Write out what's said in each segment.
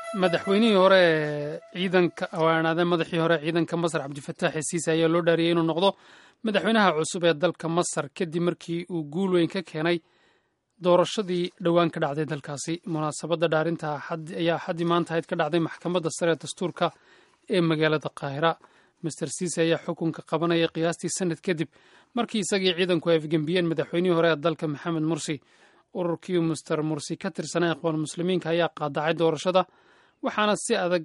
madaxweynihii hore ee ciidanka awaanaade madaxii hore ciidanka masar cabdifataax xisiise ayaa loo dhaariyey inuu noqdo madaxweynaha cusub ee dalka masar kadib markii uu guul weyn ka keenay doorashadii dhowaan ka dhacday dalkaasi munaasabadda dhaarinta ayaa axaddii maanta ahayd ka dhacday maxkamadda sare ee dastuurka ee magaalada qaahira master siise ayaa xukunka qabanaya qiyaastii sanad kadib markii isagii ciidanku ay afgembiyeen madaxweynihii hore ee dalka maxamed mursi ururkii master mursi ka tirsanaa ikhwaan muslimiinka ayaa qaadacay doorashada waxaana si adag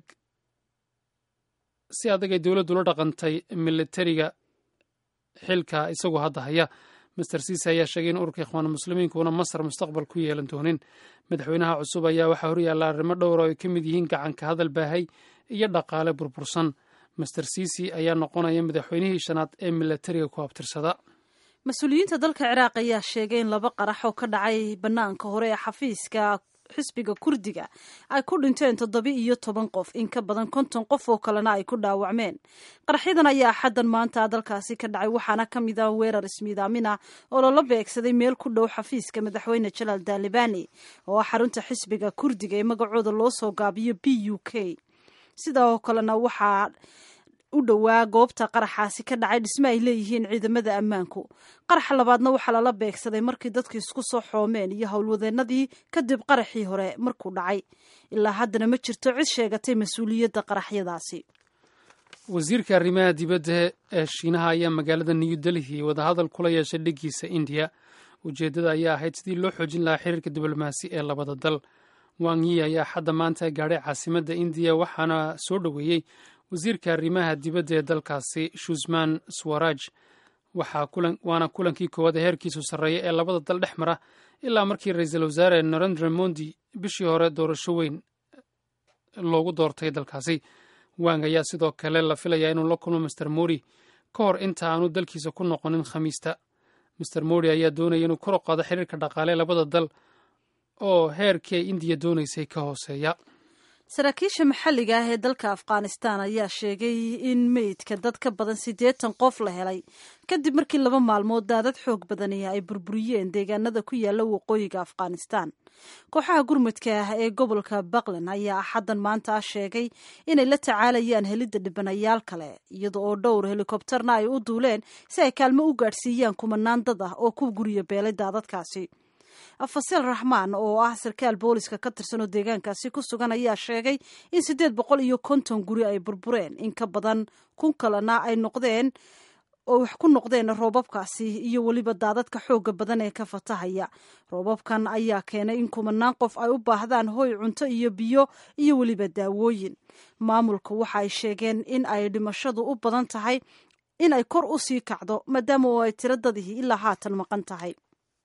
si adag ay dowladdu la dhaqantay militariga xilka isagoo hadda haya master siise ayaa sheegay in ururka ikhwaan muslimiinka uuna masar mustaqbal ku yeelan doonin madaxweynaha cusub ayaa waxaa horyaalla arrimo dhowr oo ay ka mid yihiin gacanka hadal baahay iyo dhaqaale burbursan master siisi ayaa noqonaya madaxweynihii shanaad ee militariga ku abtirsada mas-uuliyiinta dalka ciraaq ayaa sheegay in laba qarax oo ka dhacay bannaanka hore ee xafiiska xisbiga kurdiga ay ku dhinteen toddoba iyo toban qof in ka badan konton qof oo kalena ay ku dhaawacmeen qaraxyadan ayaa axaddan maanta dalkaasi ka dhacay waxaana ka mid ah weerar ismiidaamin ah oo lala beegsaday meel ku dhow xafiiska madaxweyne jalaal daalibani oo ah xarunta xisbiga kurdiga ee magacooda loo soo gaabiyo b u k sidoo kalena waxaa u dhowaa goobta qaraxaasi ka dhacay dhisme ay leeyihiin ciidamada ammaanku qaraxa labaadna waxaa lala beegsaday markii dadku isku soo xoomeen iyo howlwadeenadii kadib qaraxii hore markuu dhacay ilaa haddana ma jirto cid sheegatay mas-uuliyadda qaraxyadaasi wasiirka arrimaha dibadda ee shiinaha ayaa magaalada new delhi wadahadal kula yeeshay dheggiisa indiya ujeeddada ayaa ahayd sidii loo xoojin lahaa xiriirka diblomaasi ee labada dal wang yi ayaa xadda maanta gaadhay caasimadda indiya waxaana soo dhoweeyey wasiirka arrimaha dibadda ee dalkaasi shusman swaraj waana kulankii koowaad ee heerkiisu sarreeya ee labada dal dhex mara ilaa markii ra-iisul wasaare narendra mondi bishii hore doorasho weyn loogu doortay dalkaasi wang ayaa sidoo kale la filayaa inuu la kulmo master mori ka hor inta aanu dalkiisa ku noqonin khamiista master mori ayaa doonaya inuu kor u qaado xiriirka dhaqaale labada dal oo heerkii ay indiya doonaysay ka hooseeya saraakiisha maxalliga ah ee dalka afghanistan ayaa sheegay in meydka dad ka badan siddeetan qof la helay kadib markii laba maalmood daadad xoog badani ay burburiyeen deegaanada ku yaala waqooyiga afghanistan kooxaha gurmudka ah ee gobolka puntland ayaa axaddan maanta sheegay inay la tacaalayaan helidda dhibanayaal kale iyada oo dhowr helikobtarna ay u duuleen si ay kaalmo u gaadhsiiyaan kumanaan dad ah oo ku guryo beelay daadadkaasi fasel raxmaan oo ah sarkaal booliska ka tirsan oo deegaankaasi ku sugan ayaa sheegay in siddeed boqol iyo konton guri ay burbureen in ka badan kun kalena ay noqdeen oo wax ku noqdeen roobabkaasi iyo weliba daadadka xooga badan ee ka fatahaya roobabkan ayaa keenay in kumanaan qof ay u baahdaan hoy cunto iyo biyo iyo weliba daawooyin maamulka waxa ay sheegeen in ay dhimashadu u badan tahay in ay kor u sii kacdo maadaama oo ay tiro dadihii ilaa haatan maqan tahay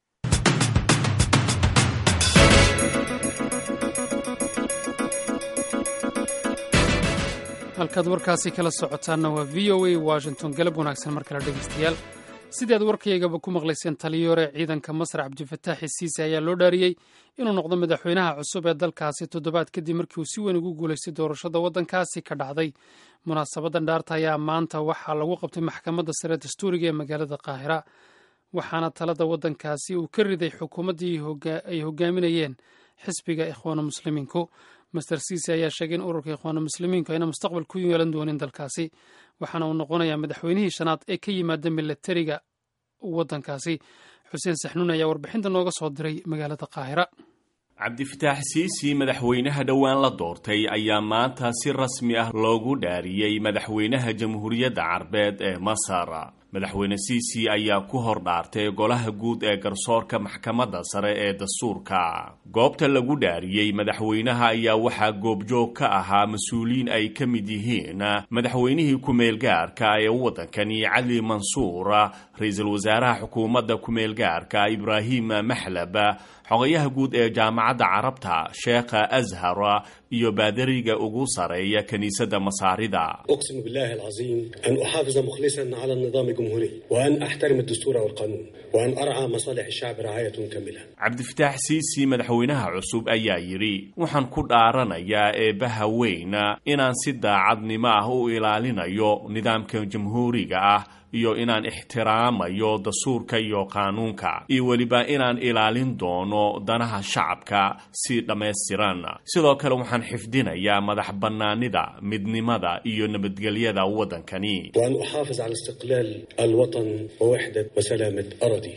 halkaad warkaasi kala socotaanna waa v o a washington galab wanaagsan mar kale dhegeystayaal sidii aad warkaygaba ku maqlayseen taliyore ciidanka masar cabdifataax xisiise ayaa loo dhaariyey inuu noqdo madaxweynaha cusub ee dalkaasi toddobaad kadib markii uu si weyn ugu guulaystay doorashada waddankaasi ka dhacday munaasabadan dhaarta ayaa maanta waxaa lagu qabtay maxkamadda sare dastuuriga ee magaalada qaahira waxaana talada waddankaasi uu ka riday xukuumaddii ay hogaaminayeen xisbiga ikhwaanu muslimiinku master siise ayaa sheegay in ururka ikhwaanu muslimiinku ayna mustaqbal ku yeelan doonin dalkaasi waxaana uu noqonayaa madaxweynihii shanaad ee ka yimaada milatariga waddankaasi xuseen saxnuun ayaa warbixinta nooga soo diray magaalada qaahira cabdifataax siisi madaxweynaha dhowaan la doortay ayaa maanta si rasmi ah loogu dhaariyey madaxweynaha jamhuuriyadda carbeed ee masar madaxweyne siisi ayaa ku hor dhaartay golaha guud ee garsoorka maxkamadda sare ee dastuurka goobta lagu dhaariyey madaxweynaha ayaa waxaa goobjoog ka ahaa mas-uuliyiin ay ka mid yihiin madaxweynihii ku-meelgaarka ee waddankani cali mansuur ra-iisul wasaaraha xukuumadda ku-meelgaarka ibraahim maxlab xogayaha guud ee jaamacadda carabta sheekha ashar iyo baadariga ugu sareeya kiniisadda masaarida أقسم بالله العظيم أن أحافظ مخلصا على النظام الجمهوري وأن أحترم الدستور والقانون وأن أرعى مصالح الشعب رعاية كاملة cabdifataax siisi madaxweynaha cusub ayaa yidhi waxaan ku dhaaranayaa eebbaha weyna inaan si daacadnimo ah u ilaalinayo nidaamka jamhuuriga ah iyo inaan ixtiraamayo dastuurka iyo qaanuunka iyo weliba inaan ilaalin doono danaha shacabka si dhammaystiran sidoo kale waxaan xifdinayaa madax bannaanida midnimada iyo nabadgelyada waddankani وأن أحافظ على استقلال الوطن ووحدة وسلامة أرضي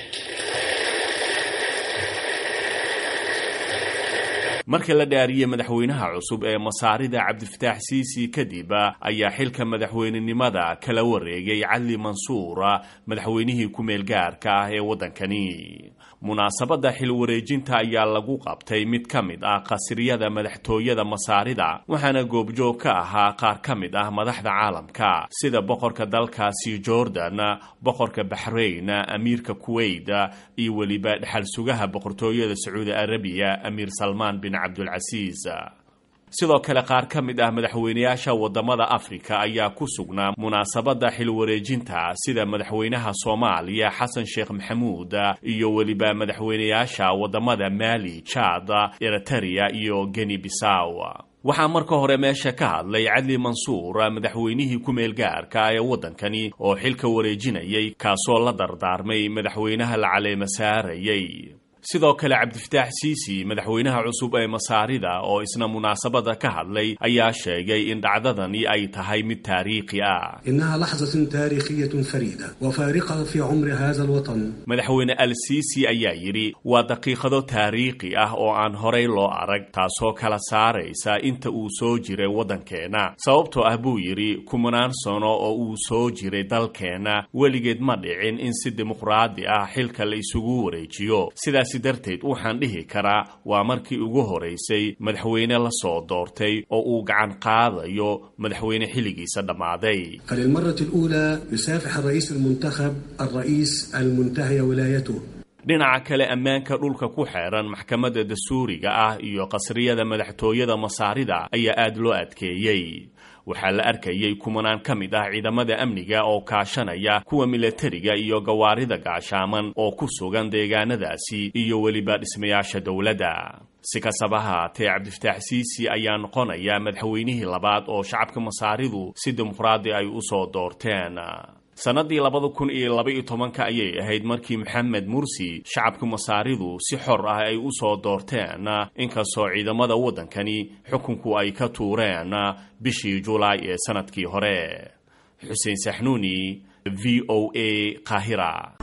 marka la dhaariyey madaxweynaha cusub ee masaarida cabdifataax siisi kadib ayaa xilka madaxweynenimada kala wareegay cali mansuur madaxweynihii ku-meel gaarka ah ee waddankani munaasabadda xil wareejinta ayaa lagu qabtay mid ka mid ah qasriyada madaxtooyada masaarida waxaana goobjoog ka ahaa qaar ka mid ah madaxda caalamka sida boqorka dalkaasi jordan boqorka baxrayn amiirka kuwait iyo weliba dhexal sugaha boqortooyada sacuudi arabiya amiir salmaan bin cabdulcasiis sidoo kale qaar ka mid ah madaxweynayaasha wadamada afrika ayaa ku sugnaa munaasabadda xil wareejinta sida madaxweynaha soomaaliya xasan sheekh maxamuud iyo weliba madaxweynayaasha wadamada maali jaad eriteria iyo geni bisaw waxaa marka hore meesha ka hadlay cadli mansuur madaxweynihii ku-meel gaarka ee waddankani oo xilka wareejinayay kaasoo la dardaarmay madaxweynaha la caleema saarayay sidoo kale cabdifataax siisi madaxweynaha cusub ee masaarida oo isna munaasabada ka hadlay ayaa sheegay in dhacdadani ay tahay mid taariikhi ah إنها لحظة تاريخية فريدة وفارقة في عمر هذا الوطن madaxweyne al siisi ayaa yidhi waa daqiiqado taariikhi ah oo aan horay loo arag taasoo kala saaraysa inta uu soo jiray waddankeenna sababtoo ah buu yidhi kumanaan sano oo uu soo jiray dalkeenna weligeed ma dhicin in si dimuqraadi ah xilka la isugu wareejiyo sidaasi darteed waxaan dhihi karaa waa markii ugu horaysay madaxweyne la soo doortay oo uu gacan qaadayo madaxweyne xilligiisa dhammaaday فللمرة الأولى يسافح الرئيس المنتخب الرئيس المنتهي ولايته dhinaca kale ammaanka dhulka ku xeeran maxkamadda dastuuriga ah iyo qasriyada madaxtooyada masaarida ayaa aada loo adkeeyey waxaa la arkayay kumanaan ka mid ah ciidamada amniga oo kaashanaya kuwa milatariga iyo gawaarida gaashaaman oo ku sugan deegaanadaasi iyo weliba dhismayaasha dowladda si kastaba haatee cabdifataax siisi ayaa noqonaya madaxweynihii labaad oo shacabka masaaridu si dimuqraadi ay u soo doorteen sannadii labada kun iyo laba-iyo tobanka ayay ahayd markii maxamed mursi shacabka masaaridu si xor ah ay u soo doorteen inkastoo ciidamada waddankani xukunku ay ka tuureen bishii julaay ee sanadkii hore xuseen saxnuuni v o a qaahira